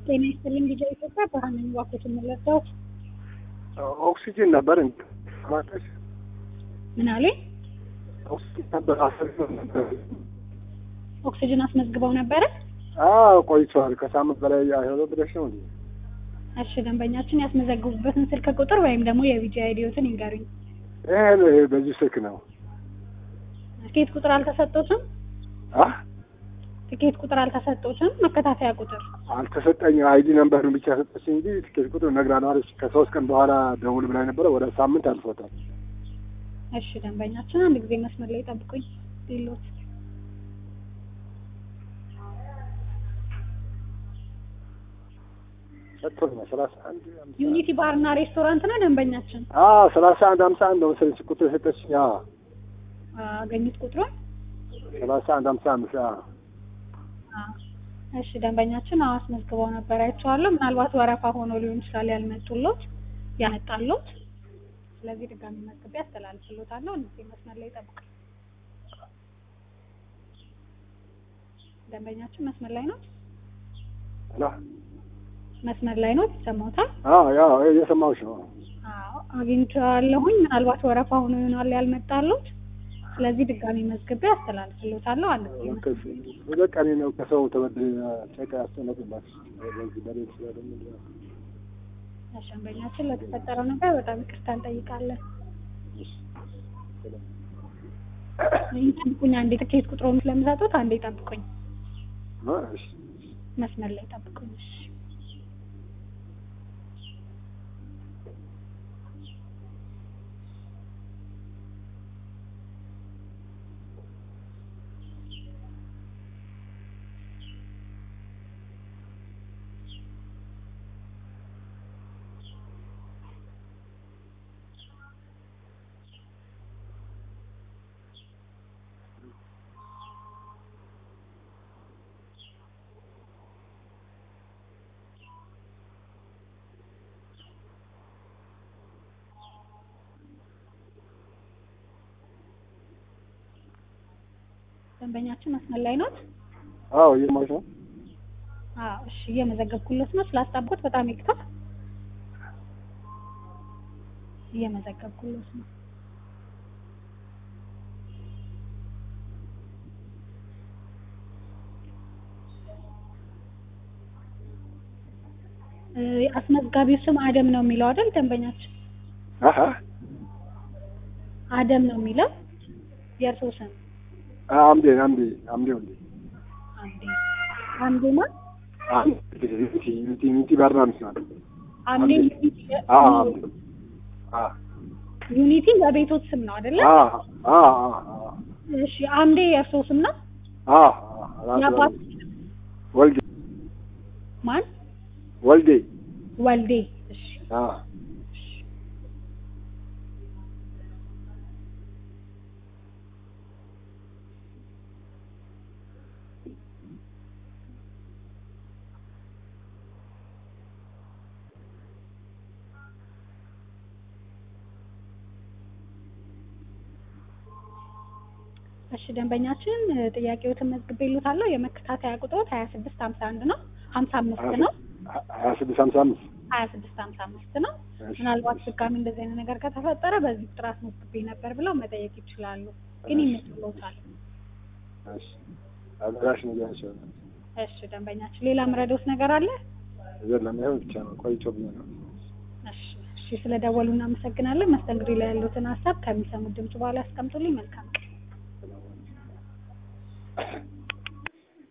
ጤና ይስጥልኝ ቢጃ ኢትዮጵያ ብርሃን ነኝ። እባክዎት የምንረዳዎት? ኦክሲጅን ነበር እንዴ? ማለትሽ ምን አለኝ? ኦክሲጅን ነበር አሰልፈው ነበር። ኦክሲጅን አስመዝግበው ነበረ? አዎ ቆይቷል። ከሳምንት በላይ አይሆነው ብለሽ ነው እንዴ? እሺ ደንበኛችን ያስመዘግቡበትን ስልክ ቁጥር ወይም ደግሞ የቢጃ አይዲዎትን ይንገሩኝ። ይሄ ነው ይሄ በዚህ ስልክ ነው። ትኬት ቁጥር አልተሰጦትም? አ ትኬት ቁጥር አልተሰጦትም? መከታተያ ቁጥር አልተሰጠኝም። አይዲ ነምበሩን ብቻ ሰጠች እንጂ ትኬት ቁጥር ነግራለሁ አለች። ከሶስት ቀን በኋላ ደውል ብላኝ ነበረ። ወደ ሳምንት አልፎታል። እሺ ደንበኛችን አንድ ጊዜ መስመር ላይ ጠብቁኝ። ሌሎት ሰጥቶኛል። ሰላሳ አንድ አምሳ ዩኒቲ ባርና ሬስቶራንት ነው ደንበኛችን። አዎ ሰላሳ አንድ ሀምሳ አንድ ነው መሰለኝ ቁጥር የሰጠችኝ። አዎ አገኙት ቁጥሩን? ሰላሳ አንድ ሀምሳ አምስት አዎ አዎ። እሺ ደንበኛችን አዎ አስመዝግበው ነበር አይቼዋለሁ። ምናልባት ወረፋ ሆኖ ሊሆን ይችላል ያልመጡሎት ያመጣሎት። ስለዚህ ድጋሚ መዝግቤ አስተላልፍሎታለሁ። እነዚህ መስመር ላይ ጠብቁኝ። ደንበኛችን መስመር ላይ ነው? ሄሎ መስመር ላይ ነው? ይሰማዎታል? አዎ ያው እየሰማሁሽ ነው። አዎ አግኝቼዋለሁኝ። ምናልባት ወረፋ ሆኖ ይሆናል ያልመጣሎት። ስለዚህ ድጋሚ መዝግቤ አስተላልፍሎታለሁ። አንድ ጊዜ መስመር ሁለት ቀኔ ነው ከሰው ተበድሬ ጨቃ ያስጨነቅባት በዚህ በሬት ስለደሞ ደንበኛችን ለተፈጠረው ነገር በጣም ይቅርታ እንጠይቃለን። ይህን ጠብቁኝ አንዴ፣ ትኬት ቁጥሩን ስለምሰጡት አንዴ ጠብቁኝ፣ እሺ መስመር ላይ ጠብቁኝ። እሺ ደንበኛችን መስመር ላይ ኖት? አዎ እየሰማሁሽ ነው። አዎ እሺ፣ እየመዘገብኩሎት ነው። ስላስጣብቆት በጣም ይቅርታ። እየመዘገብኩሎት ነው። እ አስመዝጋቢው ስም አደም ነው የሚለው አይደል? ደንበኛችን አሀ አደም ነው የሚለው የእርስዎ ስም አምዴ አምዴ አምዴ ወንዴ አምዴ አምዴማ አምዴ ዩቲ ዩቲ ዩቲ ባርና ምስናል አምዴ አዎ አምዴ አ ዩኒቲ የቤቶት ስም ነው አይደለ? አ አ አ እሺ አምዴ የእርስዎ ስም ነው? አ የአባት ወልዴ ማን? ወልዴ ወልዴ። እሺ አ እሺ ደንበኛችን ጥያቄዎትን መዝግቤልዎታለሁ። የመከታተያ ቁጥሮት ሀያ ስድስት ሀምሳ አንድ ነው ሀምሳ አምስት ነው ሀያ ስድስት ሀምሳ አምስት ሀያ ስድስት ሀምሳ አምስት ነው። ምናልባት ድጋሚ እንደዚህ አይነት ነገር ከተፈጠረ በዚህ ቁጥር አስመዝግቤ ነበር ብለው መጠየቅ ይችላሉ። ግን ይመስሎታል። እሺ አድራሽ ነገራቸው እሺ ደንበኛችን ሌላ ምረዶት ነገር አለ? የለም ይኸው ብቻ ነው ቆይቶብኝ ነው። እሺ እሺ ስለደወሉ እናመሰግናለን። መስተንግዶ ላይ ያሉትን ሀሳብ ከሚሰሙት ድምጽ በኋላ ያስቀምጡልኝ። መልካም ቀን